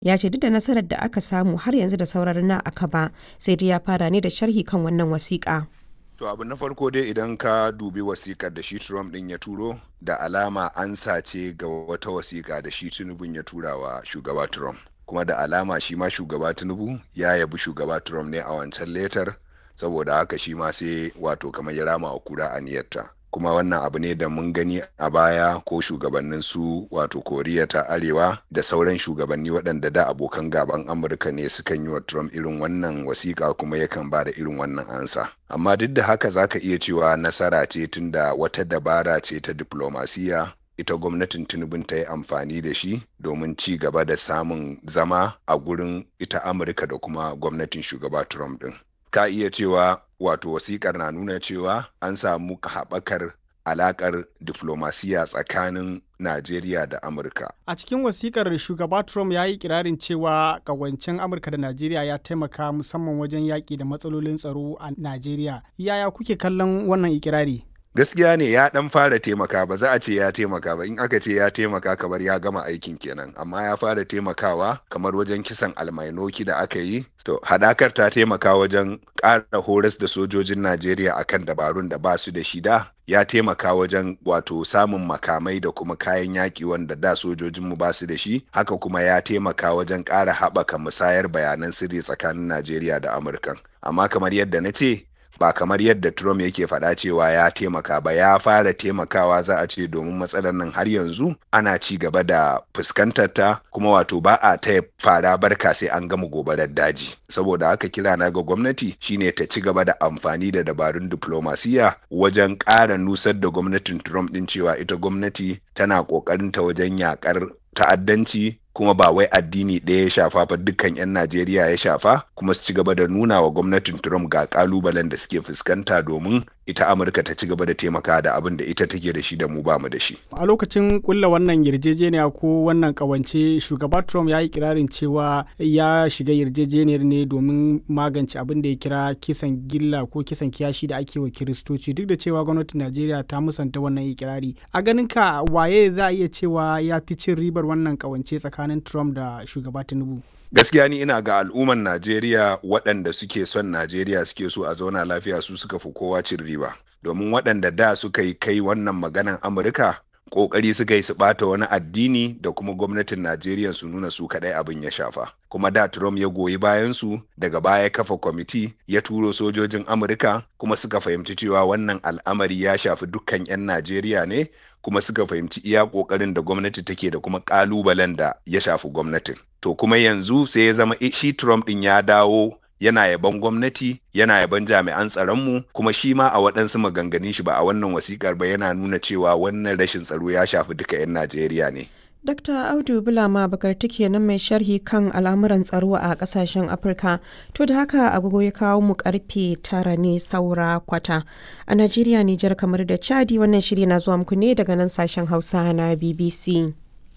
ya ce duk da nasarar da aka samu har yanzu da sauran na aka ba sai dai ya fara ne da sharhi kan wannan wasiƙa. To abu na farko dai idan ka dubi wasikar da shi Trump din ya turo da alama an sace ga wata wasika da shi Tinubu ya tura wa shugaba Trump. Kuma da alama shi ma shugaba Tinubu ya yabi shugaba Trump ne a wancan letar saboda haka shi ma sai wato kamar ya rama wa kura aniyarta. kuma wannan abu ne da mun gani a baya ko shugabannin su wato koriya ta arewa da sauran shugabanni waɗanda da abokan gaban amurka ne sukan yi wa trump irin wannan wasiƙa kuma yakan ba da irin wannan ansa amma duk da haka zaka iya cewa nasara ce tunda wata dabara ce ta diplomasiya ita gwamnatin tinubun ta yi amfani da shi domin ci gaba da samun zama a gurin ita amurka da kuma gwamnatin shugaba trump din ka iya cewa wato wasikar na nuna cewa an samu haɓakar alaƙar diflomasiya tsakanin Najeriya da Amurka. A cikin wasikar shugaba Trump ya yi kirarin cewa ƙawancen Amurka da Najeriya ya taimaka musamman wajen yaƙi da matsalolin tsaro a Najeriya. Yaya kuke kallon wannan ikirari? gaskiya ne ya dan fara taimaka ba za a ce ya taimaka ba in aka ce ya taimaka kamar ya gama aikin kenan amma ya fara taimakawa kamar wajen kisan almainoki da aka yi to hadakar ta taimaka wajen ƙara horas da sojojin najeriya akan dabarun da ba su da shida ya taimaka wajen wato samun makamai da kuma kayan yaƙi wanda da sojojinmu ba su da shi haka kuma ya taimaka wajen ƙara haɓaka musayar bayanan sirri tsakanin najeriya da amurka amma kamar yadda na ce ba kamar yadda Trump yake faɗa cewa ya taimaka ba ya fara taimakawa za a ce domin matsalar nan har yanzu ana ci gaba da fuskantar ta kuma wato ba a ta fara barka sai an gama gobarar daji saboda haka kira na ga gwamnati shine ta ci gaba da amfani da dabarun diplomasiya wajen ƙara nusar da gwamnatin Trump din cewa ita gwamnati tana ƙoƙarin ta wajen yakar ta'addanci kuma ba wai addini ɗaya ya shafa ba dukkan 'yan Najeriya ya shafa kuma su ci gaba da nuna wa gwamnatin Trump ga kalubalen da suke fuskanta domin ita Amurka ta ci gaba da taimaka da abin da ita take da shi da mu ba mu da shi. A lokacin kulla wannan yarjejeniya ko wannan kawance shugaba Trump ya yi kirarin cewa ya shiga yarjejeniyar ne domin magance abin da ya kira kisan gilla ko kisan kiyashi da ake wa Kiristoci duk da cewa gwamnatin Najeriya ta musanta wannan ikirari. A ganin ka waye za a iya cewa ya fi cin ribar wannan kawance tsakanin tsakanin Trump da shugaba Tinubu. Gaskiya ni ina ga al'umman Najeriya waɗanda suke son Najeriya suke so a zauna lafiya su suka fi kowa cin riba. Domin waɗanda da suka yi kai wannan maganan Amurka ƙoƙari suka yi su ɓata wani addini da kuma gwamnatin Najeriya su nuna su kaɗai abin ya shafa. Kuma da Trump ya goyi bayan su daga baya kafa kwamiti ya turo sojojin Amurka kuma suka fahimci cewa wannan al'amari ya shafi dukkan 'yan Najeriya ne kuma suka fahimci iya ƙoƙarin da gwamnati take da kuma ƙalubalen da ya shafi gwamnatin. To kuma yanzu sai ya zama shi Trump ɗin ya dawo yana yaban gwamnati yana yaban jami'an tsaronmu kuma shi ma a waɗansu maganganun shi ba a wannan wasikar ba yana nuna cewa wannan rashin tsaro ya shafi duka 'yan Najeriya ne. Dr. Audu Bulama Bakarti kenan mai sharhi kan al'amuran tsaro a kasashen Afirka. To da haka agogo ya kawo mu karfe tara ne saura kwata. A Najeriya, Nijar kamar da Chadi wannan shiri na zuwa muku ne daga nan sashen Hausa na BBC.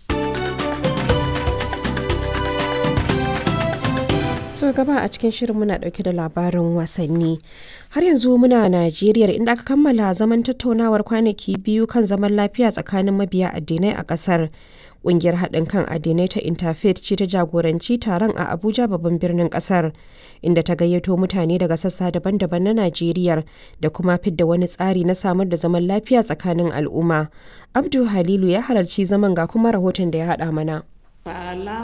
so gaba a cikin shirin muna dauke da labarin wasanni har yanzu muna najeriya inda aka kammala zaman tattaunawar kwanaki biyu kan zaman lafiya tsakanin mabiya addinai a kasar kungiyar haɗin kan addinai ta interfaith ce ta jagoranci taron a abuja babban birnin kasar inda ta gayyato mutane daga sassa daban-daban na najeriya da kuma fidda wani tsari na samar da zaman lafiya tsakanin al'umma abdu halilu ya halarci zaman ga kuma rahoton da ya haɗa mana